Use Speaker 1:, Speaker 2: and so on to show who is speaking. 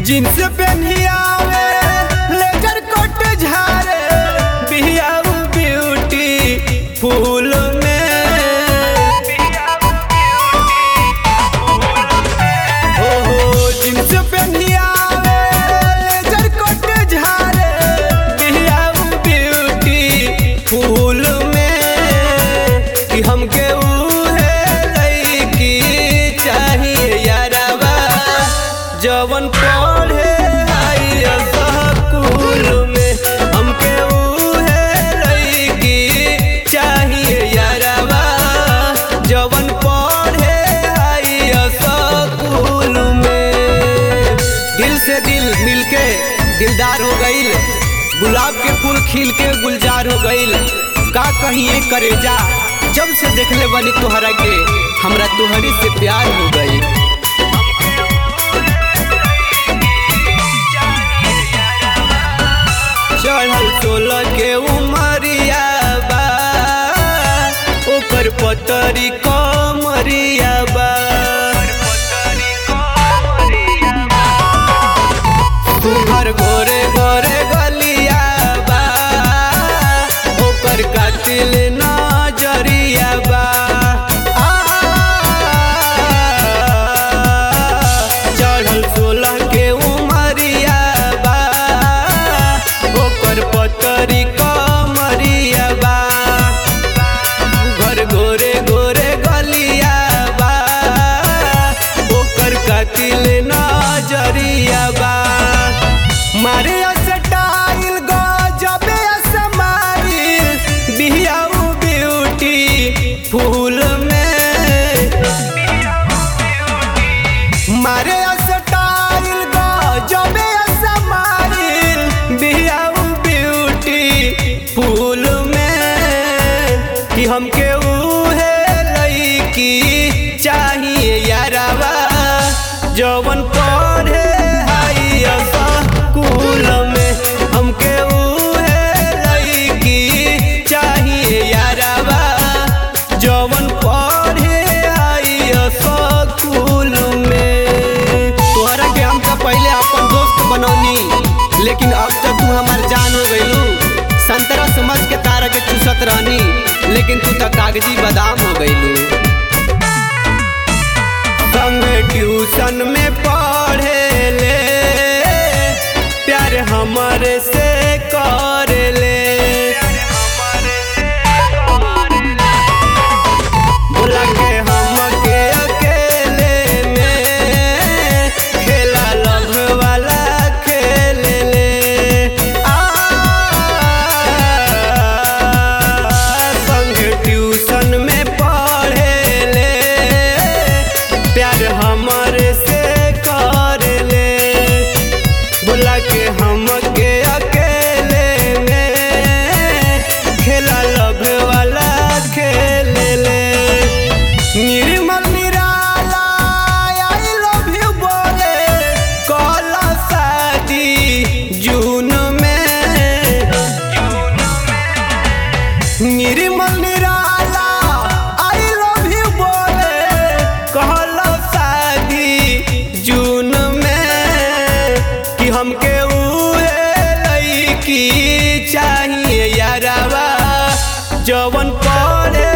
Speaker 1: jeans पेन्हियावे laser कोट झारे बिहियाऊ beauty फूल में हो हो जींस पेन्हियावे लेजर कोट झारे बिहियाऊ ब्यूटी फूल में कि हमके उहे लईकी चाहिए यारवा जवन पढ़े आई स्कूल में हमके उहे लईकी चाहिए यारवा जवन पढ़े आई स्कूल में दिल से दिल मिलके दिलदार हो गईल गुलाब के फूल खिल के गुलजार हो गईल का कहिए करेजा जब से देखले बनी तोहरा के हमरा तोहरी से प्यार हो गई चढ़ल सोलह के उमरिया बा ओकर पतरी कमरिया बा तुहर गोरे गोरे गलिया बा ओकर कातिल नजरिया बा आ, चढ़ल सोलह के उमरिया बा ओकर पतरी कमरिया बा घर गोरे गोरे गलिया बा ओकर कातिल नजरिया बा मारे स्टाइल गजबे समाइल बिहियाऊ ब्यूटी फूल में मारे स्टाइल गजबे समाइल बिहियाऊ ब्यूटी फूल में कि हमके उहे लईकी चाहिए यारवा जवन पढ़े आई स्कूल में हमके उहे लईकी चाहिए यारवा जवन पढ़े आई स्कूल में तोहरा के हम तो पहले अपन दोस्त बनौनी लेकिन अब तो तू हमार जान हो गईलू संतरा समझ के तारा के चूसत रहनी लेकिन तू तो कागजी बादाम हो गईलू संग ट्यूशन में पढ़े ले प्यार हमरे से कर ले बोला के हम के अकेले में खेला लभ वाला खेल ले आ संग ट्यूशन में पढ़े ले प्यार हमरे से कर ले बोला के हम के अकेले में खेला लभ वाला खेल ले निर्मल निराला आई लव यू बोले कल शादी जून में निर्मल निराला आई लव यू बोले कहल शादी जून में कि हमके उहे लईकी चाहिए यारवा जवन पढ़े